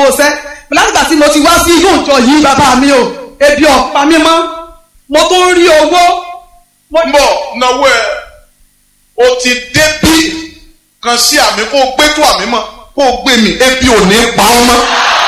sanwó sẹ́ látìgbà tí mo ti wá sí yóò jọ yìí bàbá mi o ebi ọ̀pá mi mọ́ mo tún rí owó. ń bọ̀ náwó ẹ̀ o ti débí kan sí àmì kó o gbé tó àmì mọ́ kó o gbé mi ebi ò ní pa ọ́ mọ́.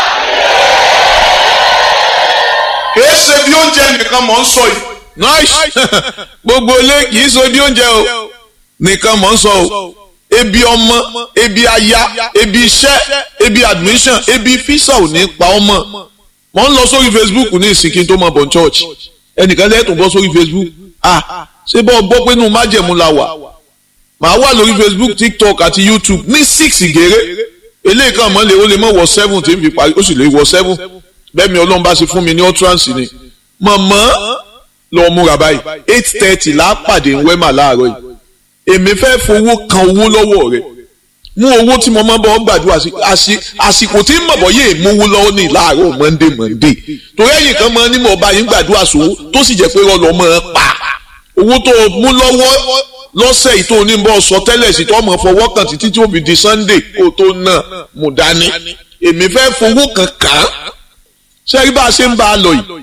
kìí ṣe bí oúnjẹ nìkan mọ̀ ń sọ yìí. nice gbogbo ilé kì í so bí oúnjẹ o nìkan mọ̀ ń sọ o ebi ọmọ ebi aya ebi iṣẹ́ ebi admission ebi fisa ò ní pa ọmọ mo ń lọ sórí facebook ní ìsìnkí tó mọ bọ̀ church ẹnìkan lẹ́tùn bọ́ sórí facebook ah ṣé bọ́ gbọ́ pé inú májẹ̀mú la wà màá wà lórí facebook tiktok àti youtube ní six gèrè eléyìí kan mọ́ lè ó lè mọ́ wọ seven tí n fi parí ó sì lè wọ seven bẹ́ẹ̀ mi ọlọ́run bá ṣe fún mi ní utterance ni mọ̀mọ́ lọ múra báyìí eight thirty là á pàdé ń wẹ́mà láàárọ̀ yìí èmi fẹ́ fowó kan owó lọ́wọ́ rẹ̀ mú owó tí mo máa bọ́ gbàdúrà sí àsìkò tí mọ̀bọ̀ yé mówó lọ́wọ́ ní láàárọ̀ monday monday torí ẹ̀yìn kan máa ní mọ̀ ọba yín gbàdúrà sówó tó sì jẹ́ pé rọlọ́ máa pa owó tó mú lọ́wọ́ lọ́sẹ̀ yìí tó ní bọ́ sọ tẹ́lẹ̀ sí tó mọ̀ fọwọ́ kan títí tí ó fi di sunday kó tó náà mú dání èmi fẹ́ fowó kan kàn án ṣé rí bá a ṣe ń bá a lọ yìí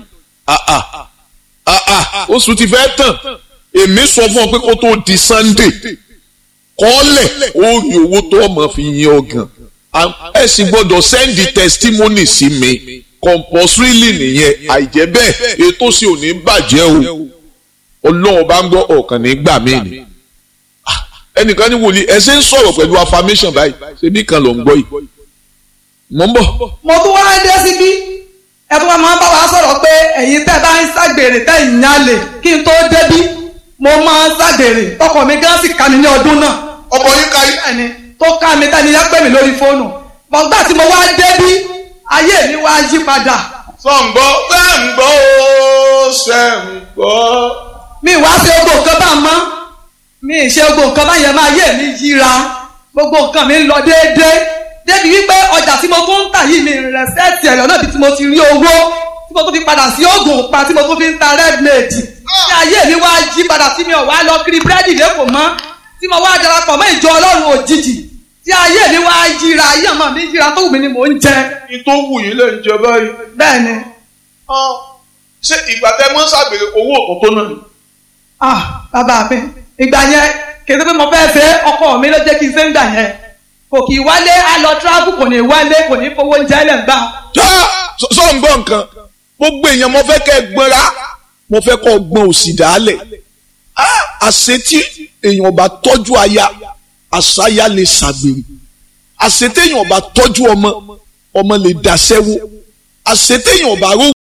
oṣù ti fẹ́ tàn èmi sọ fún ọ pé kó tó di sunday kọ́lẹ̀ ó rí owó tó ọmọ fi yin ọgàn ẹ sì gbọ́dọ̀ sẹ́ndì testimony sí mi compulsorily nìyẹn àìjẹ́ bẹ́ẹ̀ ètò sì ò ní bàjẹ́ o ọlọ́run bá ń gbọ́ ọ̀kan ní gbà mí ni ẹnìkan ní wòlíì ẹ ṣe ń sọ̀rọ̀ pẹ̀lú affirmation báyìí ṣebí kan ló ń gbọ́ yìí mọ̀ ń bọ̀. mo tún wá dé síbí ẹ tún wá máa ń bá wa sọ̀rọ̀ pé ẹ̀yin tẹ́ bá ń ṣàgbèrè tẹ́ ìyálè kí n tó débí mo máa ń ṣàgbèrè ọkọ mi gán sì ká mi ní ọdún náà. ọkọ yín ká yín. bẹ́ẹ̀ni tó ká mi tẹ́ni yá pè mí lórí fóònù bọ́gbà tí mo wá débí ayé mi wá yí padà. sọ̀ǹgbọ́ sẹ́ǹgbọ́ ó sẹ́ǹgbọ́. mi wá ṣe gbogbo nǹkan bá mọ́ mi ì ṣe gbogbo nǹkan bá yẹn máa yé mi yíra gbogbo nǹkan mi ń lọ déédéé débi wípé ọjà tí mo tún ń tà yìí mi rẹ̀ sẹ́ẹ̀tì ẹ̀yọ́ náà bí tí mo ti rí owó tí mo tún fi padà sí oògùn pa tí mo tún fi ń ta redmade tí ayé mi wá yí padà tí mi ò wá lọ kiri búrẹ́dì lẹ́kọ̀ọ́ mọ́ tí mo wá darapọ̀ mọ́ ìjọ ọlọ́run òjijì tí ayé mi wá yíra ayé ọmọ mi yíra tó wù mí ni mò ń jẹ. ní tó wù yín lè ń jẹ báyìí. bẹ́ẹ̀ni. ṣé ìgbà tẹ mọ́ ṣàgbèrè owó òkú tó náà ni. ah bàbá mi ìgbà yẹn kì í ṣe pé mo fẹ́ fẹ́ ọkọ mi ló jẹ́ kí n ṣe ń gbà yẹn kò kì í wálé á lọ tíráàbù kò ní wálé kò ní fowó oúnjẹ lẹ̀ ń gbà. sọ ń gbọ́ nǹkan gbogbo èèyàn mo fẹ́ kẹ́ ẹ gbọ́nra mo fẹ́ kọ́ gbọ́n òsì dálẹ̀ àṣetí èèyàn bá tọ́jú aya àṣàyà lè ṣàgbèrè àṣetí èèyàn bá tọ́jú ọmọ ọmọ lè dàṣẹ́wó àṣetí èèyàn bá ró